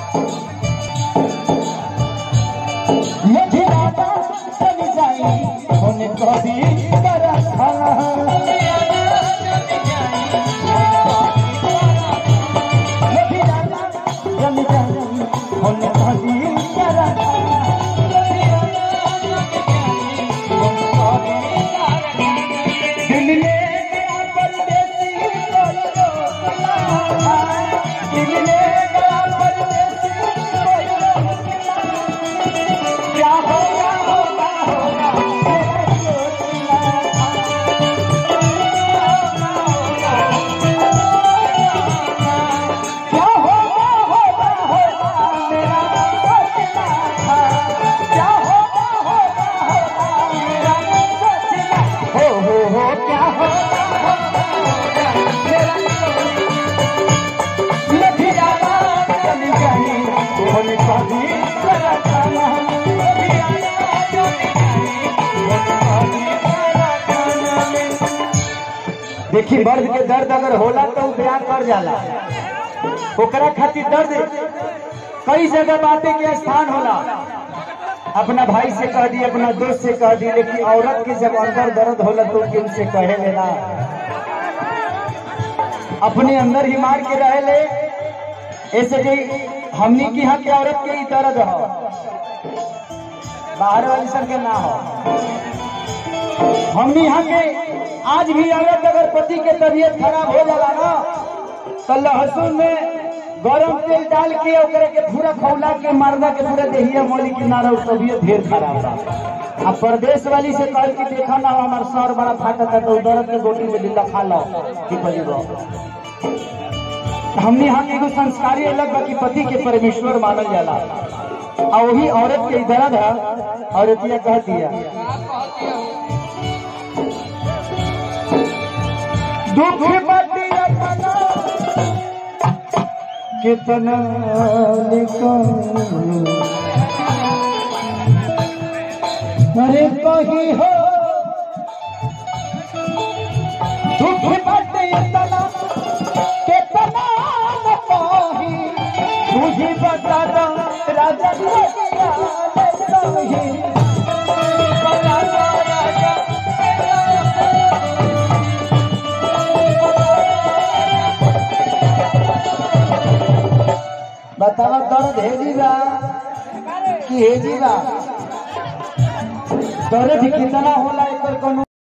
मझिराता चल जाई होने कभी करखा मझिराता चल जाई होने कभी करखा दिल ले गया परदेसी कोई रोकना दिल ले गया परदेसी कोई रोकना क्या होगा होगा होगा मेरा सोचना क्या होगा होगा होगा मेरा सोचना था क्या होगा होगा होगा मेरा सोचना हो हो हो क्या होगा होगा मेरा लभी जाना चली गई उन्होंने कभी करा खाना लभी जाना चली गई उन्होंने कभी करा खाना देखी मर्द के दर्द अगर होला तो उ बयान कर जाला ओकरा खातिर दर्द कई जगह बातें के स्थान होला अपना भाई से कह दी अपना दोस्त से कह दी लेकिन औरत के जब अंदर दर्द होला तो केहू से कहे लेना अपने अंदर ही मार के रहे ले ऐसे कि हमनी की यहाँ के औरत के ही दर्द हो बाहर वाली सब के ना हो हमनी यहाँ के आज भी औरत अगर पति के तबीयत खराब हो जाला ना तो लहसुन में गरम तेल डाल के ओकरे के पूरा खौला के मारना के पूरा देहिया मोली के नारा उ तबीयत ढेर खराब बा आ परदेश वाली से कह के देखा ना हमार सर बड़ा फाटा था तो दर्द के गोटी में दिल्ला खा लो ठीक हो जीवो हमने यहाँ के एगो संस्कारी अलग बा कि पति के परमेश्वर मानल जाला आ वही औरत के दर्द है औरतिया कह दिया दुख बटी अपना कितना लिखूं अरे कही हो दुख बटी अपना कितना न कही तुझी बता दो राजा लगिया ले कही बता दो राजा बतावा दर्द है जीवा कि है जीवा दर्द कितना होला